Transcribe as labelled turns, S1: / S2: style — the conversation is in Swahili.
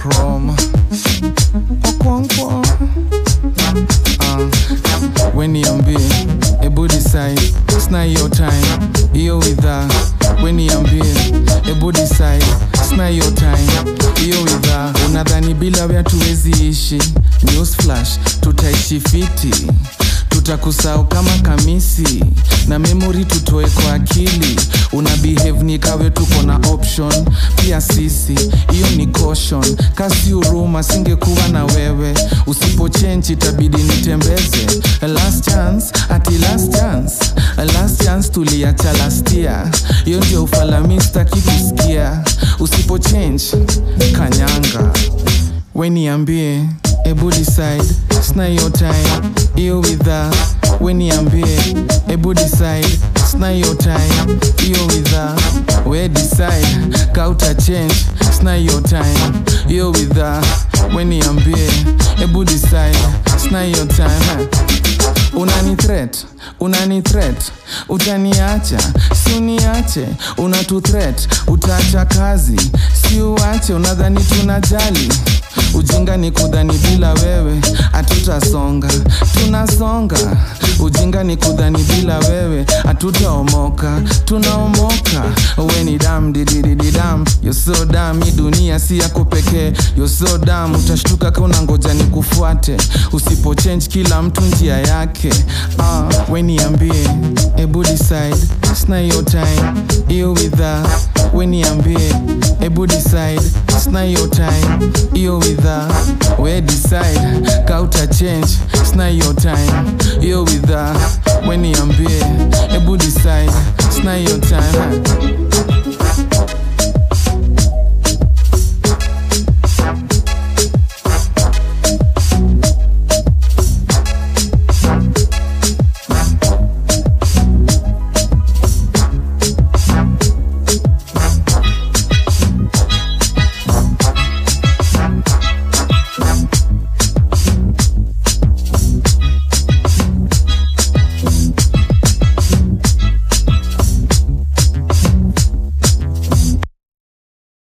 S1: chrome Okwonkwo uh, weniambie ebu decide sna hiyo time hiyo widha weniambie ebu decide sna hiyo time hiyo widha unadhani bila wea tuwezi ishi news flash tutaishi fiti tutakusahau kama kamisi na memori tutoe kwa akili una behave ni kawe tuko na option pia sisi hiyo ni caution kasi huruma singekuwa na wewe usipo change itabidi nitembeze last chance ati last chance last chance tuliacha lastia hiyo ndio ufalamistaki kusikia usipo change kanyanga weniambie ebu decide sna hiyo time hiyo widha weniambie ebu decide sna hiyo time hiyo widha we decide kauta change sna hiyo time hiyo widha weniambie ebu decide sna hiyo time unani threat unani threat utaniacha si uniache unatu threat utaacha kazi si uache unadhani tunajali ujinga ni kudhani bila wewe hatutasonga tunasonga ujinga ni kudhani bila wewe hatutaomoka tunaomoka we ni dam dididididam yoso dam hii dunia si yako pekee yoso dam utashtuka ka unangoja ni kufuate usipo change kila mtu njia yake uh, we niambie ebu decide sna hiyo time hiyo widha we niambie ebu decide sna hiyo time hiyo widha we decide kauta change sna hiyo time hiyo widha we niambie ebu decide sna hiyo time